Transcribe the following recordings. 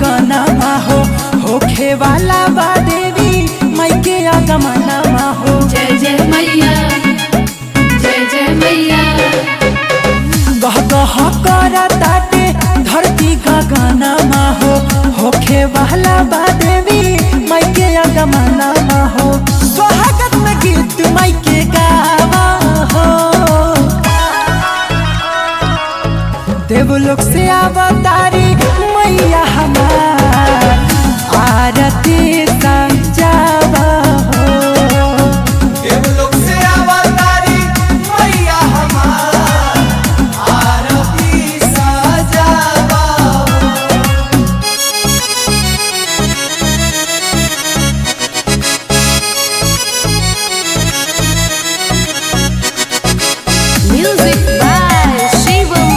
गगनमा हो होखे वाला बा देवी माई के आगमनमा हो जय जय मैया जय जय मैया गह गह कर ताटे धरती गगनमा हो होखे वाला बा देवी माई के आगमनमा हो स्वागत में गीत माई के गावा हो देवलोक से अवतारी मैया हमार आरती संजावा हो देवलोक से अवतारी मैया हमार आरती सजावा म्यूजिक बाय शिवम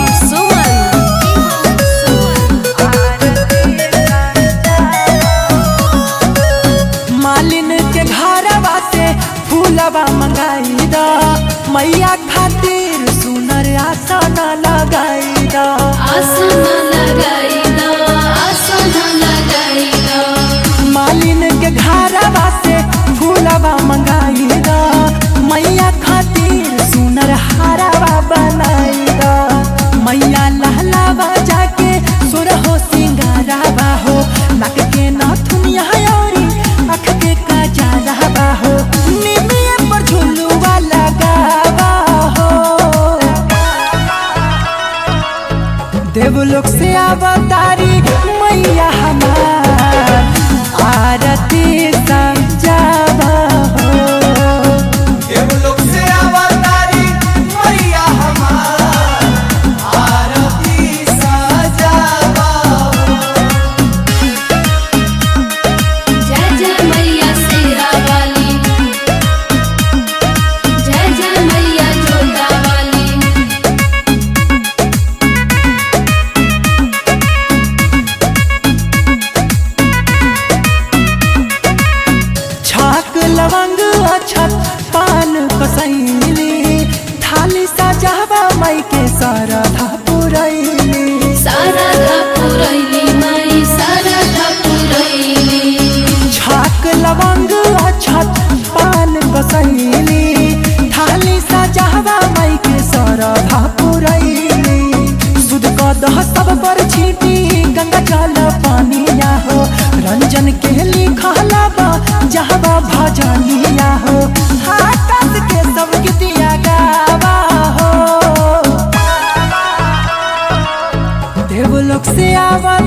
मालिन के घरवा से फूलवा मंगाई दा मैया खातिर सुनर आसन लगाई दा आसन लगाई दो आसन लगाई दो मालिन के घरवा से फूलवा मंगाई दा मैया खातिर सुनर हारवा बनाई दा मैया लहलावा जाके सुर हो सिंगारावा हो नाक के नथुनिया औरी आँख के काजरावा हो निमिये पर झुलुआ लगावा हो देवलोक से अवतारी मैया हमार आरती संजावा हो देवलोक से अवतारी मैया हमार आरती सजावा जय जय मैया शेरा वाली जय जय मैया जोता वाली छाक लवंग अछत पान कसैली थाली सजावा मई के सरधा पुरैली सारदा पुरैली माई सारदा पुरैली छाक लवंग अछत पान कसैली थाली सजावा मई के सरधा पुरैली सुध कदह सब पर छीटी गंगा जल पानिया हो रंजन के लिखला बा जहवा भजनिया हो आकाश के सब गीतिया गावा हो देवलोक से आवा